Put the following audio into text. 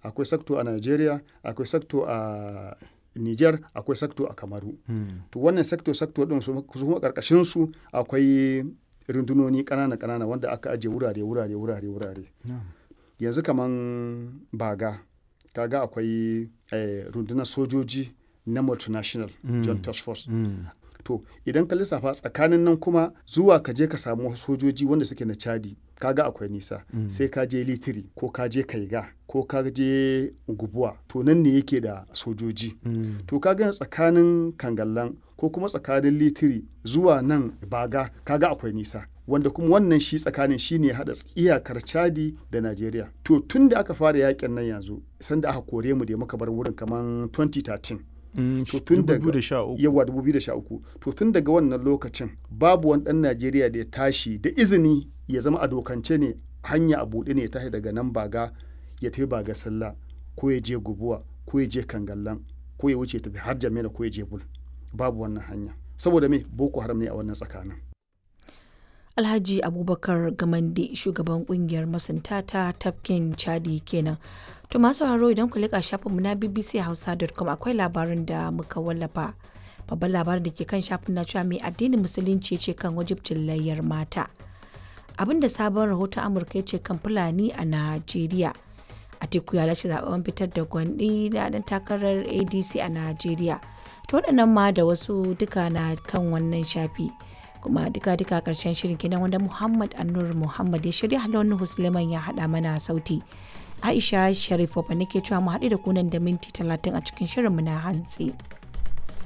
akwai sakto a nigeria akwai sakto a niger akwai sakto a kamaru to wannan sakto sakto din su kuma karkashin su akwai rundunoni kanana kanana wanda aka ajiye wurare wurare wurare wurare yanzu kaman baga kaga akwai eh, rundunar sojoji na multinational john task force to idan ka lissafa tsakanin nan kuma zuwa ka je ka samu sojoji wanda suke na chadi kaga akwai nisa sai ka je litiri ko ka je kaiga ko ka je gubuwa to nan ne yake da sojoji to kaga tsakanin kangallan ko kuma tsakanin litiri zuwa nan baga kaga akwai nisa wanda kuma wannan shi tsakanin shi ne haɗa iyakar chadi da najeriya to tun da aka fara yakin nan yanzu sanda aka kore mu da muka bar wurin kamar 2013 to tun daga yawa 2013 to tun daga wannan lokacin babu wani dan Najeriya da ya tashi da izini ya zama a dokance ne hanya a buɗe ne ya tashi daga nan baga ya tafi baga sallah ko ya je gubuwa ko ya je kangallan ko ya wuce tafi har jamila ko ya je bul babu wannan hanya saboda me boko haram ne a wannan tsakanin Alhaji Abubakar Gamande shugaban kungiyar masunta ta tafkin Chadi kenan. To masu sauraro idan ku leƙa shafinmu na bbchausa.com akwai labarin da muka wallafa. Babban labarin da ke kan shafin na cewa mai addinin musulunci ce kan wajibcin layyar mata. Abin da sabon rahoton Amurka ya ce kan Fulani a Najeriya. Atiku ya lashe zaben fitar da gwandi da ɗan takarar ADC a Najeriya. To waɗannan ma da wasu duka na kan wannan shafi. kuma duka-duka karshen shirin kenan wanda Muhammad Annur Muhammad ya shirya halon Husleman ya haɗa mana sauti. Aisha Sharif Wabba nake cewa mu haɗu da kunan da minti talatin a cikin shirinmu na hantsi.